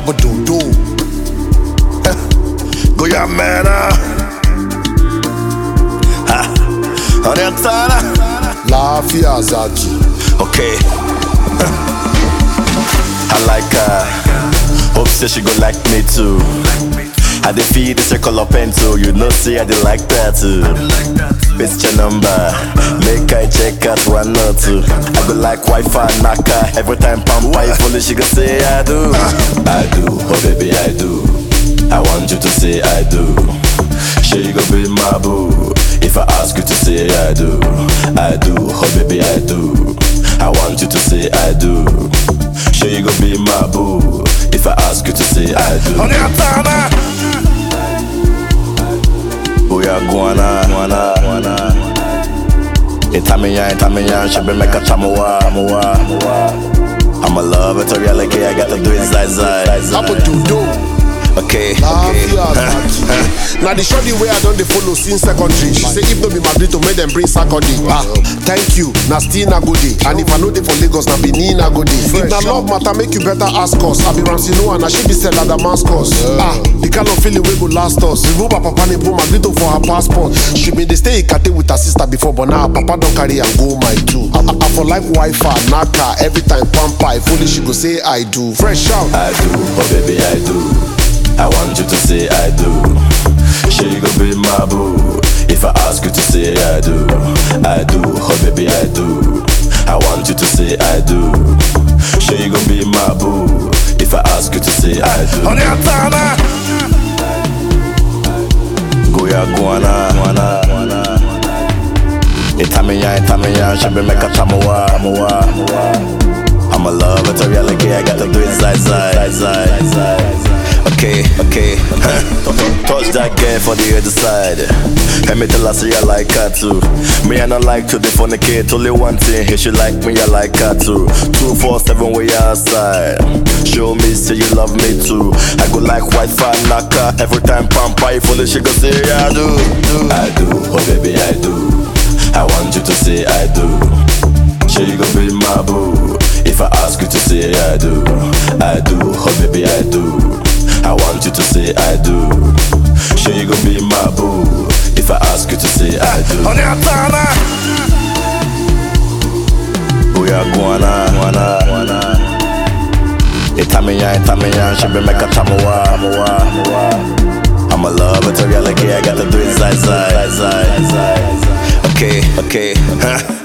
Abadodo. Go ya mena. Ha. Orientana. Lafiya Zaki. Okay. I like her. Hope say she go like me too. I dey feed the circle of pencil, you know see I dey like that too. It's your number, make I check out one or two. I go like Wi-Fi knocker every time pampa if only she go say I do. I do, oh baby I do. I want you to say I do. Sure you go be my boo. If I ask you to say I do, I do, oh baby I do. I want you to say I do. Sure you go be my boo. If I ask you to say I do. Orientana. Booyah guana, guana, guana. Itamiya, Itamiya, she be make a chamuwa, chamuwa. I'm a love it, a reality, I gotta do it zai zai. Abadodo. Okay, Lafiya okay. Zaki. Now the shorty way I don't dey follow since secondary. She say if no be Madrid to make them bring Saturday. Ah, thank you. Na still na go dey. And if I know dey for Lagos, na Benin na go dey. If na love matter, make you better ask us. I be Ramsey Noah, na she be Stella Damascus. Ah, the kind of feeling wey go last us. Remove her papa name, put Madrid for her passport. She been dey stay Ikate with her sister before, but now her papa don carry am go my too. I, I, I for like Wi-Fi, Naka, every time pampa. If only she go say I do. Fresh out. I do, oh baby, I do. I want you to say I do. Sure you go be my boo. If I ask you to say I do, I do, oh baby, I do. I want you to say I do. Sure you go be my boo. If I ask you to say I do. Orientana. Goya guana, guana, guana. Itamiya, Itamiya, she be make a chamuwa, chamuwa. I'm a love, it's a reality, I gotta do it zai zai, zai zai. Okay, okay, touch that girl for the other side. Let me tell her, say I like her too. Me, I don't like to defecate, only one thing, here she like me, I like her too. Two, four, seven, way outside. Show me, say you love me too. I go like Wi-Fi knocker, every time pampa, if only she go say I do. I do, oh baby, I do. I want you to say I do. Sure you gon' be my boo If I ask you to say I do I do, oh baby I do I want you to say I do Sure you gon' be my boo If I ask you to say I do Orientana Booyah guana, guana, guana Itamiya, Itamiya, she be make a chamuwa, chamuwa. I'm a love, it's a reality, I gotta do it zai zai, zai zai. Okay, okay, huh?